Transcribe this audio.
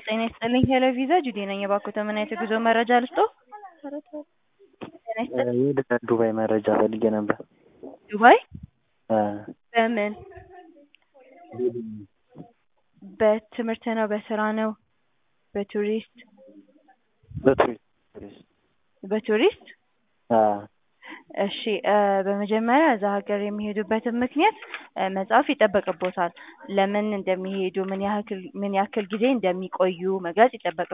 ጤና ይስጥልኝ ሄሎ ቪዛ ጁዴ ነኝ። እባክዎ ምን አይነት የጉዞ መረጃ ልስጥዎ? ጤና ይስጥልኝ። ወደ ዱባይ መረጃ ፈልጌ ነበር። ዱባይ አ በምን በትምህርት ነው? በስራ ነው? በቱሪስት በቱሪስት በቱሪስት አ እሺ እ በመጀመሪያ እዛ ሀገር የሚሄዱበትን ምክንያት እ መጻፍ ይጠበቅብዎታል። ለምን እንደሚሄዱ ምን ያህል ምን ያክል ጊዜ እንደሚቆዩ መግለጽ ይጠበቅብዎታል